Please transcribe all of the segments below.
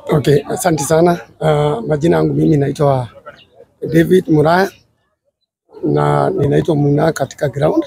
Okay, asante sana. Uh, majina yangu mimi naitwa David Muraya na ninaitwa Muna katika ground.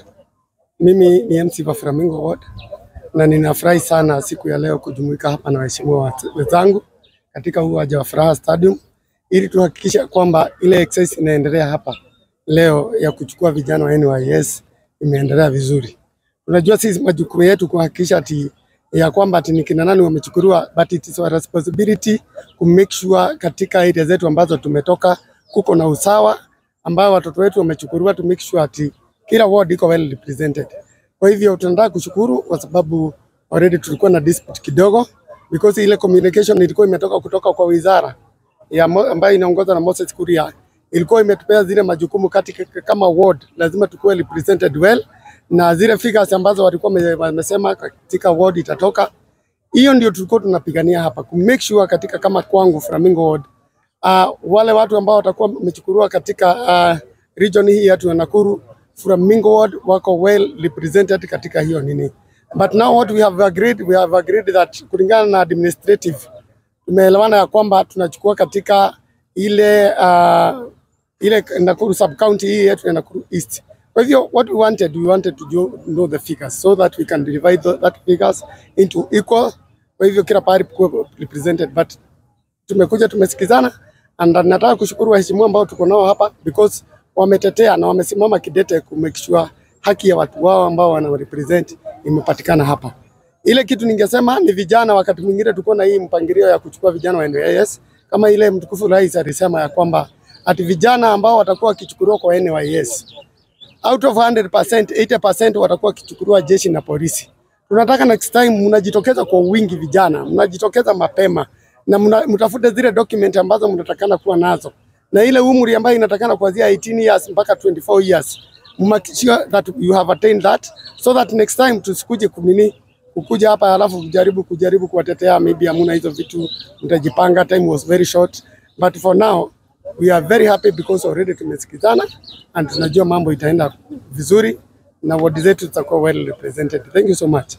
Mimi ni MC wa Flamingo Ward na ninafurahi sana siku ya leo kujumuika hapa na waheshimiwa wenzangu katika uwanja wa Furaha Stadium ili tuhakikisha kwamba ile exercise inaendelea hapa leo ya kuchukua vijana wa NYS imeendelea vizuri. Unajua sisi majukumu yetu kuhakikisha ati ya kwamba ati ni kina nani wamechukuliwa, but it is our responsibility to make sure katika area zetu ambazo tumetoka kuko na usawa ambao watoto wetu wamechukuliwa, to make sure ati kila ward iko well represented. Kwa hivyo tunataka kushukuru kwa sababu already tulikuwa na dispute kidogo because ile communication ilikuwa imetoka kutoka kwa wizara ya mo- ambayo inaongozwa na Moses Kuria ilikuwa imetupea zile majukumu katika kama ward, lazima tukuwe represented well, na zile figures ambazo walikuwa wame- wamesema katika ward itatoka. Hiyo ndio tulikuwa tunapigania hapa ku make sure katika kama kwangu Flamingo ward uh, wale watu ambao watakuwa wamechukuliwa katika uh, region hii yetu ya Nakuru Flamingo ward wako well represented katika hiyo nini, but now what we have agreed, we have agreed that kulingana na administrative tumeelewana ya kwamba tunachukua katika ile uh, ile Nakuru sub county hii yetu ya Nakuru East. Kwa hivyo what we wanted, we wanted to do, know the figures so that we can divide the, that figures into equal. Kwa hivyo kila pahali kuwe represented, but tumekuja tumesikizana, and nataka kushukuru waheshimiwa ambao tuko nao hapa because wametetea na wamesimama kidete ku make sure haki ya watu wao ambao wana represent imepatikana hapa. Ile kitu ningesema ni vijana, wakati mwingine tuko na hii mpangilio ya kuchukua vijana wa NYS kama ile mtukufu rais alisema ya kwamba ati vijana ambao watakuwa wakichukuliwa kwa NYS out of 100%, 80% watakuwa wakichukuliwa jeshi na polisi. Tunataka next time mnajitokeza kwa wingi, vijana mnajitokeza mapema na mna, mtafute zile document ambazo mnatakana kuwa nazo na ile umri ambayo inatakana kuanzia 18 years mpaka 24 years. Make sure that you have attained that so that next time tusikuje kunini kukuja hapa alafu kujaribu kujaribu kuwatetea, maybe hamuna hizo vitu, mtajipanga. Time was very short but for now we are very happy because already tumesikizana and tunajua mambo itaenda vizuri na ward zetu zitakuwa well represented. Thank you so much.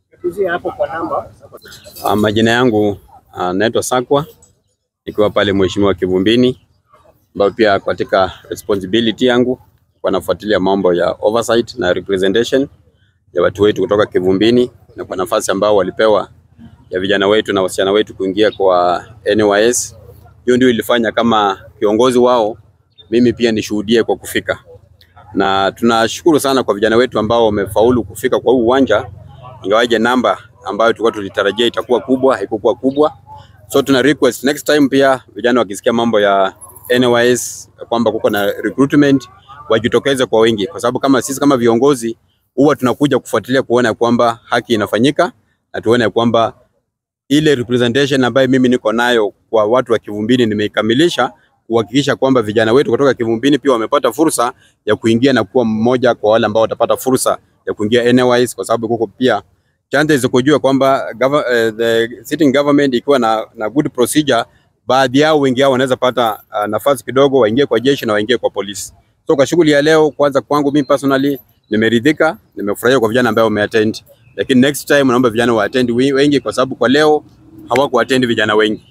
Uh, majina yangu uh, naitwa Sakwa nikiwa pale Mheshimiwa Kivumbini, ambayo pia katika responsibility yangu kwa nafuatilia mambo ya oversight na representation ya watu wetu kutoka Kivumbini, na kwa nafasi ambao walipewa ya vijana wetu na wasichana wetu kuingia kwa NYS. Hiyo ndio ilifanya kama kiongozi wao mimi pia nishuhudie kwa kufika, na tunashukuru sana kwa vijana wetu ambao wamefaulu kufika kwa huu uwanja, ingawaje namba ambayo tulikuwa tulitarajia itakuwa kubwa haikukuwa kubwa. So tuna request next time pia vijana wakisikia mambo ya NYS kwamba kuko na recruitment wajitokeze kwa wingi, kwa sababu kama sisi kama viongozi huwa tunakuja kufuatilia kuona ya kwamba haki inafanyika na tuone ya kwamba ile representation ambayo mimi niko nayo kwa watu wa Kivumbini nimeikamilisha kuhakikisha kwamba vijana wetu kutoka Kivumbini pia wamepata fursa ya kuingia na kuwa mmoja kwa wale ambao watapata fursa ya kuingia NYS, kwa sababu kuko pia chances za kujua kwamba gov uh, the sitting government ikiwa na, na good procedure, baadhi yao wengi yao wanaweza pata uh, nafasi kidogo waingie kwa jeshi na waingie kwa polisi. So kwa shughuli ya leo, kwanza kwangu mimi personally nimeridhika, nimefurahia kwa vijana ambao wameattend, lakini next time naomba vijana waattend wi- wengi, kwa sababu kwa leo hawakuattend vijana wengi.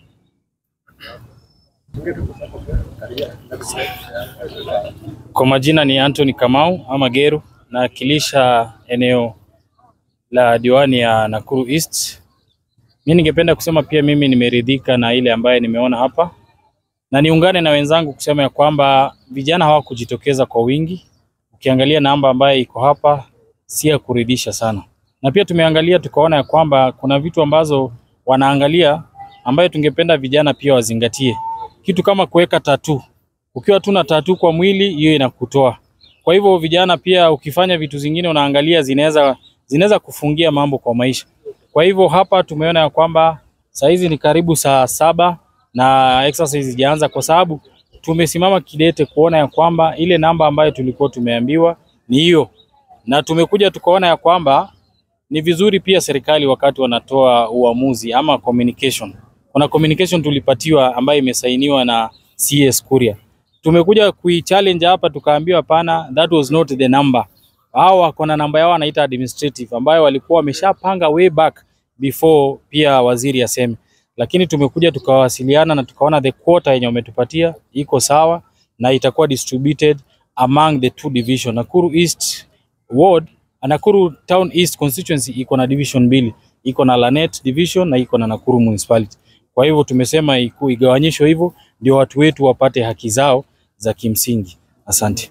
Kwa majina ni Anthony Kamau ama Geru, nawakilisha eneo la diwani ya Nakuru East. Mi ningependa kusema pia mimi nimeridhika na ile ambaye nimeona hapa, na niungane na wenzangu kusema ya kwamba vijana hawakujitokeza kwa wingi. Ukiangalia namba ambayo iko hapa si ya kuridhisha sana, na pia tumeangalia tukaona ya kwamba kuna vitu ambazo wanaangalia ambayo tungependa vijana pia wazingatie, kitu kama kuweka tatu ukiwa tu na tatu kwa mwili hiyo inakutoa. Kwa hivyo vijana pia ukifanya vitu zingine unaangalia zinaweza zinaweza kufungia mambo kwa maisha. Kwa hivyo hapa tumeona ya kwamba saa hizi ni karibu saa saba na exercise ijaanza kwa sababu tumesimama kidete kuona ya kwamba ile namba ambayo tulikuwa tumeambiwa ni hiyo, na tumekuja tukaona ya kwamba ni vizuri pia serikali wakati wanatoa uamuzi ama communication. Kuna communication tulipatiwa ambayo imesainiwa na CS Kuria. Tumekuja kuichallenge hapa tukaambiwa hapana, that was not the number. Hao wako na namba yao wanaita administrative ambayo walikuwa wameshapanga way back before pia waziri aseme. lakini tumekuja tukawasiliana na tukaona the quota yenye wametupatia iko sawa na itakuwa distributed among the two division. Nakuru East Ward, Nakuru Town East constituency iko na division mbili, iko na Lanet division na iko na Nakuru municipality. Kwa hivyo tumesema iku- igawanyishwe hivyo ndio watu wetu wapate haki zao za kimsingi. Asante.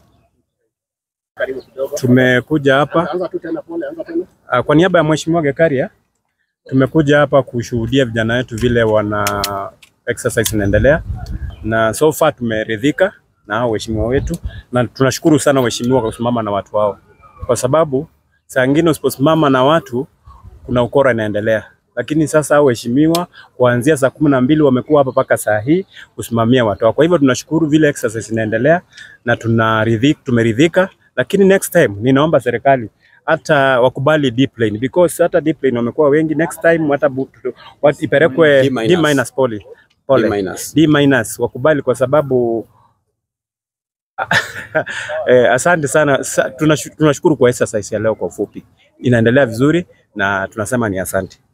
Tumekuja hapa ah, kwa niaba ya Mheshimiwa Gekaria, tumekuja hapa kushuhudia vijana wetu vile wana exercise inaendelea, na so far tumeridhika na hao waheshimiwa wetu, na tunashukuru sana waheshimiwa kwa kusimama na watu hao, kwa sababu saa ingine usiposimama na watu kuna ukora inaendelea, lakini sasa hao waheshimiwa kuanzia saa kumi na mbili wamekuwa hapa mpaka saa hii kusimamia watu hao. Kwa hivyo tunashukuru vile exercise inaendelea na tunaridhika, tumeridhika, lakini next time ninaomba serikali hata wakubali deep lane because hata deep lane wamekuwa wengi. Next time hata bu- wat- ipelekwe D D minus. minus pole pole D minus. D minus wakubali kwa sababu eh, asante sana Sa, tunashu- tunashukuru kwa exercise ya leo. Kwa ufupi inaendelea vizuri na tunasema ni asante.